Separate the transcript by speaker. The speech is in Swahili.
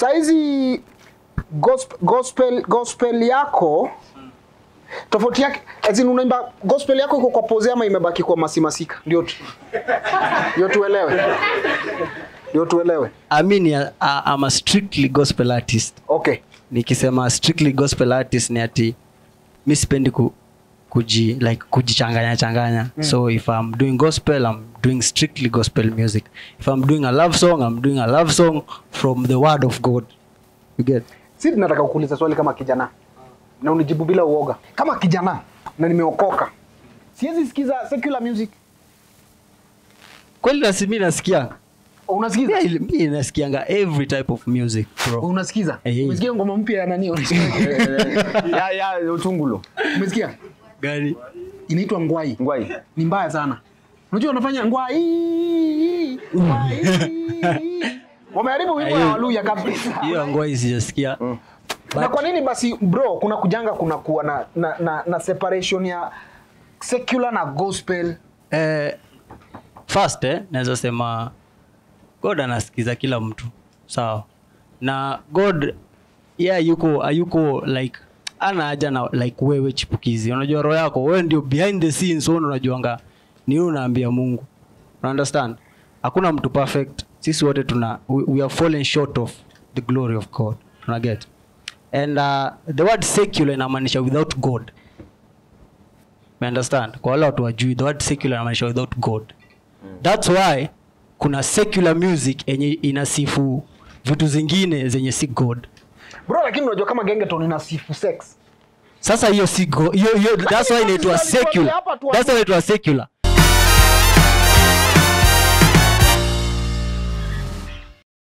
Speaker 1: saizi gospel, gospel, gospel yako tofauti yake as in unaimba gospel yako iko kwa pose ama imebaki kwa masimasika ndio tu ndio tuelewe ndio tuelewe
Speaker 2: I mean, I, I'm a strictly gospel artist.
Speaker 1: okay
Speaker 2: Nikisema strictly gospel artist ni ati mi sipendi ku, kuji like kujichanganya changanya. So if I'm doing gospel, I'm doing strictly gospel music. If I'm doing a love song, I'm doing a love song from the word of God. You get?
Speaker 1: si nataka kukuuliza swali kama kijana na unijibu bila uoga kama kijana na nimeokoka siwezi sikiza secular music
Speaker 2: Kweli nasi mi nasikia.
Speaker 1: unasikiza
Speaker 2: Mi mi nasikianga every type of music, bro.
Speaker 1: unasikiza
Speaker 2: Eh, eh.
Speaker 1: umesikia ngoma mpya ya nani unasikia ya ya utungulo umesikia
Speaker 2: Gani?
Speaker 1: inaitwa ngwai
Speaker 3: ngwai
Speaker 1: ni mbaya sana unajua wanafanya ngwai ngwai wameharibu wimbo ya
Speaker 2: Hiyo-
Speaker 1: waluya kabisa
Speaker 2: Hiyo ngoi sijasikia.
Speaker 1: na kwa nini basi bro kuna kujanga kuna kuwa na, na, na, na separation ya secular na gospel
Speaker 2: Eh, first eh, naweza sema god anasikiza kila mtu sawa na god yeah, yuko ayuko like ana haja na like wewe chipukizi unajua roho yako wewe ndio behind the scenes wewe unajuanga ni wewe unaambia mungu una understand hakuna mtu perfect sisi wote tuna we, we are fallen short of the glory of god una get and uh, the word secular inamaanisha without god You understand kwa wale watu wajui the word secular inamaanisha without god thats why kuna secular music yenye inasifu vitu zingine zenye si god
Speaker 1: bro lakini unajua kama gengeton ina sifu sex
Speaker 2: sasa hiyo si go- hiyo hiyo that's why inaitwa
Speaker 1: Lakini
Speaker 2: secular
Speaker 1: hapa tu-
Speaker 2: that's why inaitwa secular